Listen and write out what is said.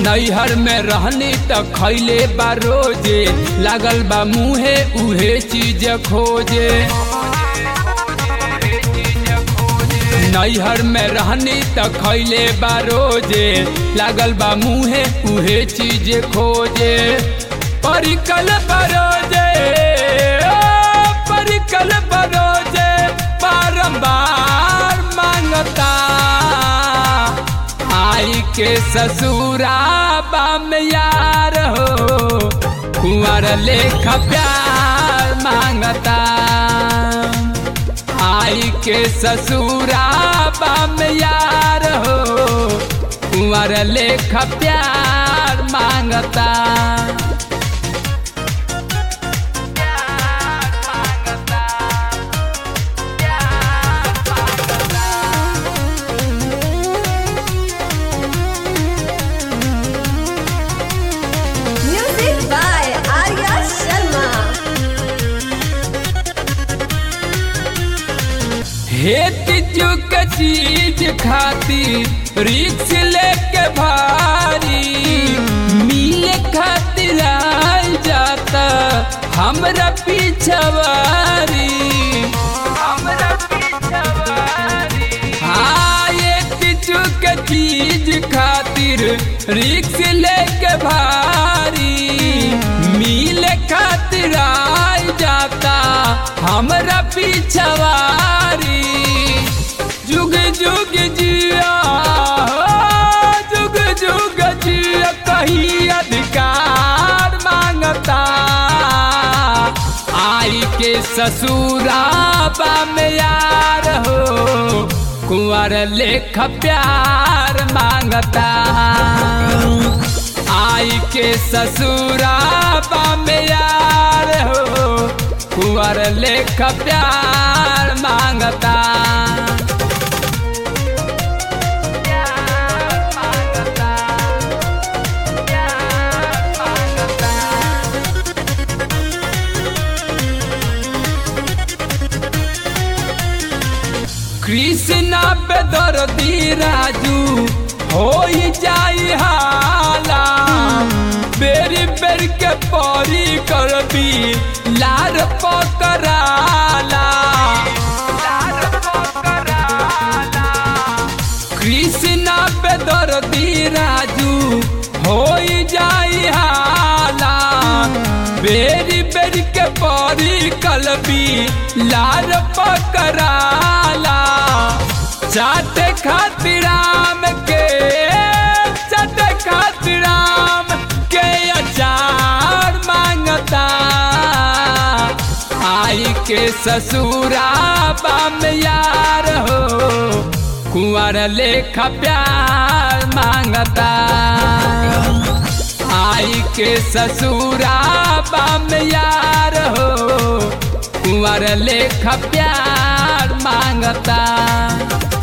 नैहर में रहनी त खैले बा रोजे लागल बा मुहे उहे चीज खोजे नैहर में रहनी त खैले बा रोजे लागल बा मुहे उहे चीज खोजे परिकल बरोजे ओ, परिकल बरोजे बारंबार मांगता आई के ससुराबा में यार हो कुंवर लेख प्यार मांगता आई के ससुराबा में यार हो कुंवर लेख प्यार मांगता Music by Arya Sharma. हेत चुक चीज खातिर रिक्स लेके भारी मिले खातिर आई जाता हमरा पिछवारी हमरा पिछवारी हाँ एक चुक चीज खातिर रिक्स लेके भारी मिले खातिर आई जाता हमरा पिछवारी जुग जुग जिया हो, जुग जुग जिया कहीं अधिकार मांगता आई के ससुराबा में यार हो कुंवर लेख प्यार मांगता आई के ससुराबा में यार हो कुंवर लेख प्यार मांगता कृष्णा पे दर्दी राजू हो जाई हाला बेरी बेर के परी करबी लार पकड़ाला कृष्णा पे दर्दी राजू हो जाई हाला बेरी बेरी के परी कलबी लार पकड़ाला चाट खातिर राम के चाट खातिर राम के अचार मांगता आई के ससुराबा में यार हो कुंवर लेख प्यार मांगता आई के ससुराबा में यार हो कुंवर लेख प्यार मांगता